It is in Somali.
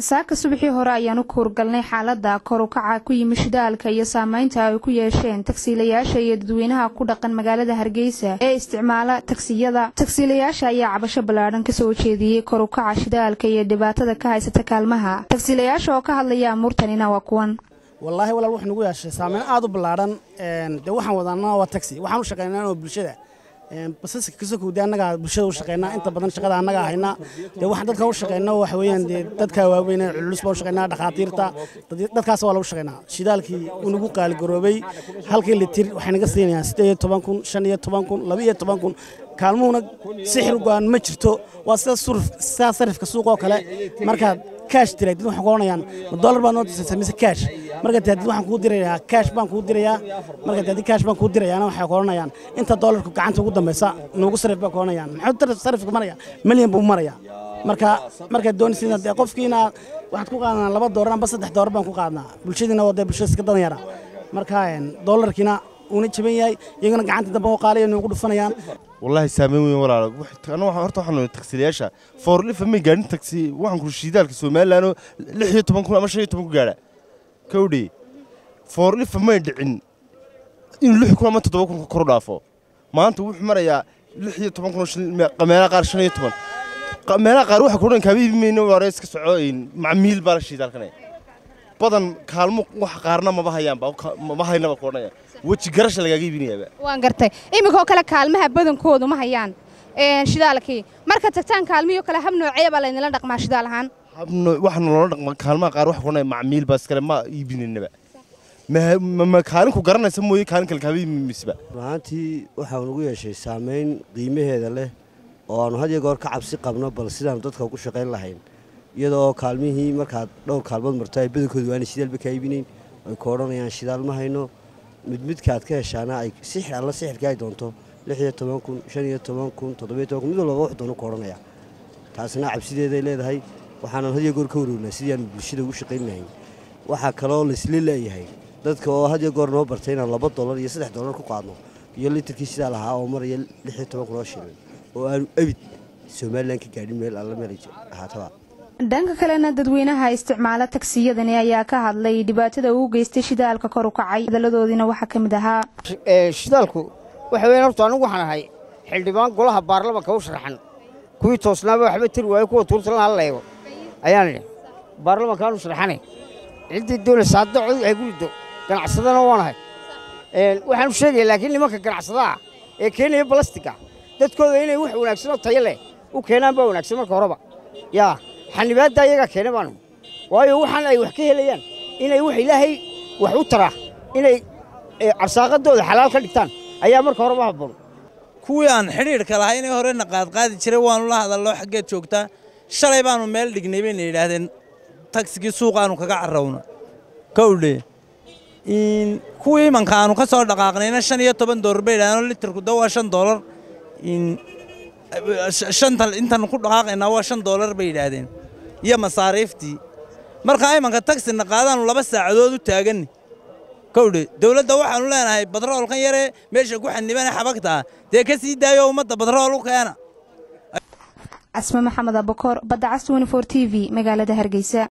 saaka subaxii hore ayaan u kuurgalnay xaalada kor u kaca ku yimi shidaalka iyo saameynta ay ku yeesheen tagsiilayaasha iyo dadweynaha ku dhaqan magaalada hargeysa ee isticmaala tagsiyada tagsiilayaasha ayaa cabasho ballaadhan kasoo jeediyey kor u kaca shidaalka iyo dhibaatada ka haysata kaalmaha tagsiilayaasha oo ka hadlaya amuurtanina waa kuwan wallaahi walaal wuxuu nagu yeeshay saameyn aad u ballaadhan dee waxaan wadaanaa waa taxi waxaan u shaqaynaa oo bulshada basaska kasokowde annagaa bulshada u shaqaynaa inta badan shaqada annagaa haynaa dee waxaan dadka u shaqaynaa waxa weeyaan dee dadka waaweyn culus baan u shaqaynaa dhakhaatiirta dadkaas waa lagu shaqaynaa shidaalkii uu nagu qaaligaroobay halkii litir waxay naga siinayaan siddeed iyo toban kun shan iyo toban kun laba iyo toban kun kaalmuhuna sixir go-aan ma jirto waa sida surf sidaa sarifka suuqoo kale markaad kaash diray dad waxay ku oranayaan ma dollar baad noo disaysaa mise kaash marka dee dad waxaan kuu dirayaa kaash baan kuu dirayaa marka dee dad kaash baan kuu dirayaana waxay ku oranayaan inta dollarku gacanta ugu dambaysa nuugu sarif bay ku oranayaan muxuu sarifka maraya milyan buu maraya marka markaad doonaysa dee qofkiina waxaad ku qaadanaa laba doolar amba saddex doolar baan ku qaadnaa bulshadiina waa dee bulshada iska dadan yara marka dollarkiina uuna jaban yahay iyaguna gacanta dambe oo qaaliya nuugu dhufanayaan wallaahi saameyn weyn walaalo ana horta waxaan taksiilayaasha foorlifa may gaadhin taksi waxaan ku shidaalka somalilandoo lix iyo toban kun ama shan iyo toban ku gaadha kowdhe foorlifa may dhicin inuu lix kun ama toddoba kun kor u dhaafo maanta wuxuu marayaa lix iyo toban kun meelaha qaar shan iyo toban meelaha qaar waxa kudhan kaaba iibimayna waare iska soco macmiil baa la shidaalkanaya badan kaalmo wax qaarna maba hayaanba maba haynaba kuodhanaya weji garasha lagaaga iibinayaaba waan gartay iminkoo kale kaalmaha badankoodu ma hayaan shidaalkii marka tagtaan kaalmihii kale hab noocee baa laydinla dhaqmaa shidaal ahaan waxaanu loola dhaqma kaalmaha qaar waxa kuodhanaya macmiil baa iskale ma iibinaynaba ma kaalinku garanaysa mooye kaalin kale kaaba iibinaysaba runahaantii waxaa nagu yeeshay saamayn qiimaheeda leh oo aanu had iyo goor ka cabsi qabno bal sidaanu dadka ugu shaqayn lahayn iyadoo kaalmihii markaad dhowr kaalmood marto ay badankoodu waana shidaalba kaa iibinayn ay ku odhanayaan shidaal ma hayno mid midkaad ka heshaana ay sixir alla sixirka ay doonto lix iyo toban kun shan iyo toban kun toddobiyo toban kun mid walbaba wax doono ku odhanaya taasina cabsideeday leedahay waxaanan had iyo goor ka warownaa sidii aanu bulshada ugu shaqayn lahayn waxaa kaloo laisla leeyahay dadka oo had iyo goor noo bartay inaan laba dollar iyo saddex dollar ku qaadno iyo litirkii sidaa lahaa oo maraya lix iyo toban kun oo shilin oo aanu abid somalilan ka gaadhin meel alla meel ahaataba dhanka kalena dadweynaha isticmaala tagsiyadani ayaa ka hadlay dhibaatada uu geystay shidaalka kor u kacay hadaladoodiina waxaa ka mid ahaa shidaalku waxa weyan horta anigu waxaan ahay xildhibaan golaha baarlamanka u sharaxan kuwii toosnaaba waxba tiri waayo kuwa tuurtala hala leego ayaan idhi baarlamankaan u sharaxanay ciddii doonaysa hadda cod ay gurido ganacsadana waan ahay waxaanu sheegaya laakiin nimanka ganacsadaha ee keenaya balastiga dadkooda inay wax wanaagsan oo tayo leh u keenaan baa wanaagsan marka horeba yaa xanibaadda iyagaa keena baanu waayo waxaan ay wax ka helayaan inay wax ilaahay wax u taraa inay carsaaqadooda xalaal ka dhigtaan ayaa marka horeba habboon kuwii aan xidhiidhka lahay inay horena qaadqaadi jiray waanu la hadallo xaggeed joogtaa shalay baanu meel dhignay bayna yidhaahdeen tagsigii suuqaanu kaga carrawna kowdhe kuwii imanka aanu ka soo dhaqaaqnayna shan iyo toban doolar bay yidhahdeen litirku da waa shan doolar shanta intaan ku dhaqaaqaynaa waa shan doolar bay yidhaahdeen iyo masaariiftii markaa imanka tagsina qaadaanu laba saacadood u taaganni kowdhe dowladda waxaanu leenahay badroolkan yaree meesha ku xanibane xabagtaa dee ka sii daayo ummadda badrool u keena casme maxamed abakoor badda cas t v magaalada hargeysa